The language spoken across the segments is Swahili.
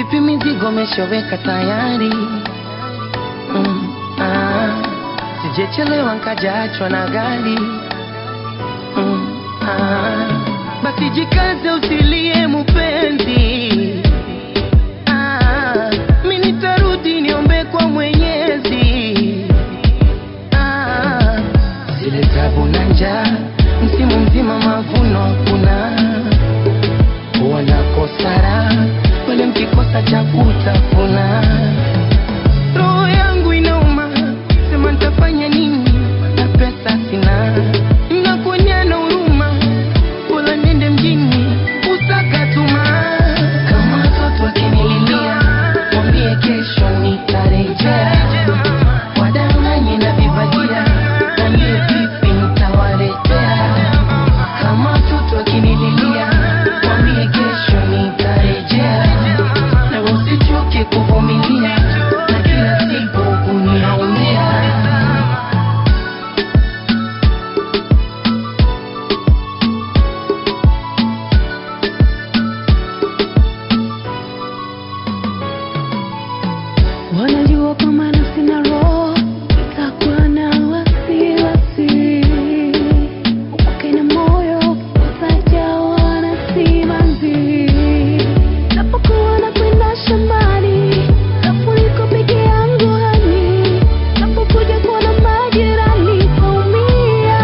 Vipi mizigo meshoweka tayari? Mm, ah, sijechelewa nkajaachwa na gari. Mm, ah, basi jikaze usilie mupenzi. Ah, mi nitarudi niombe kwa Mwenyezi. Ah, zile tabu na njaa, msimu mzima mavuno hakuna, wanakosa raha wale mkikosa cha kutafuna. Roho yangu inauma, sema nitafanya nini na pesa sina, nakuonyana huruma, bora niende mjini usaka tuma. Kama watoto wakinililia, mwambie kesho nitarejea, wadanganye na vibagia, mwambie vipi nitawaletea. Kama watoto wakinililia, mwambie kesho nitarejea, na usichoke kuvumilia na kila siku kuniaumia. Wanajua kama nafsi na roho itakuwa na wasiwasi, upake na moyo utajawa na simanzi. Napokuwa nakwenda shambani, nafuliko peke yangu hani, napokuja kuona majirani kaumia,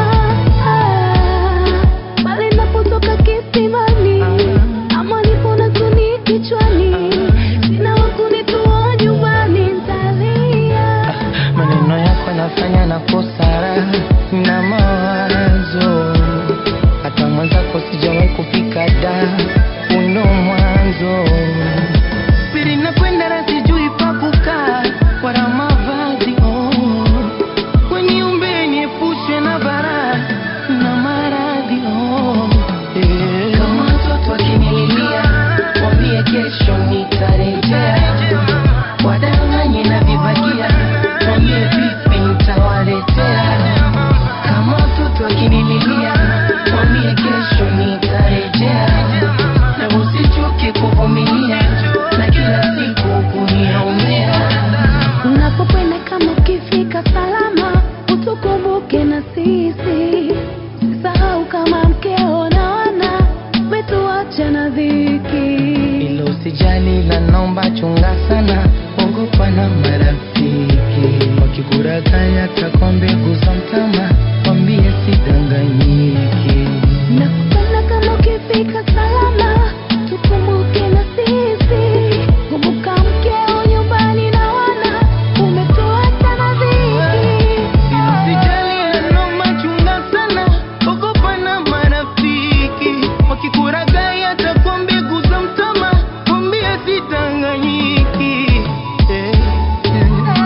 ah, bali napotoka kisimani ama nipo na kuni kichwani, sina wa kunitoa nyumbani, ntalia. Maneno yako yanafanya nakosa raha na mawazo, hata mwenzako sijawahi kufika da uno mwanzo pili nakwenda na sijui pa kukaa wala mavazi oh. Weniumbe niepushwe na bara na maradhi oh. yeah. Kama watoto wakinililia, mwambie kesho nitarejea, wadanganye na vibagia, mwambie vipi nitawaletea. Kama watoto wakinililia, mwambie kesho nitarejea, na usichoke kuvumilia na kila siku kuniaumia. Unapokwenda kama ukifika salama, utukumbuke na sisi. Usisahau kama mkeo na wana umetuacha na dhiki. Ilo usijali la naomba chunga sana, ogopa na marafiki wakikurakaya takwa mbegu za mtama, wambie sidanganyiki. Nakupenda kama ukifika salama, tukumbuke na sisi. Kumbuka mkeo nyumbani na wana umetuacha na dhiki. Ilo usijali la naomba chunga sana, ogopa na marafiki wakikurakaya takwa mbegu za mtama, wambie sidanganyiki. Eh, eh.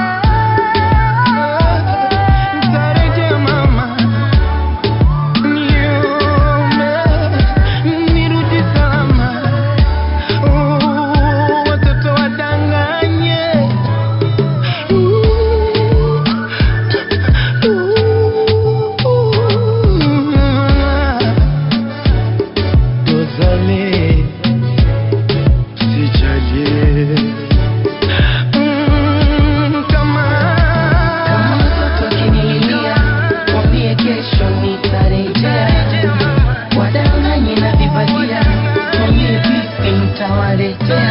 Nitarejea mama Niombe, nirudi salama. Oh, watoto wadanganye. Dozale, sijaje. Mm, kama kama watoto wakinililia, mwambie kesho nitarejea, wadanganye na vibagia, mwambie vipi nitawaletea.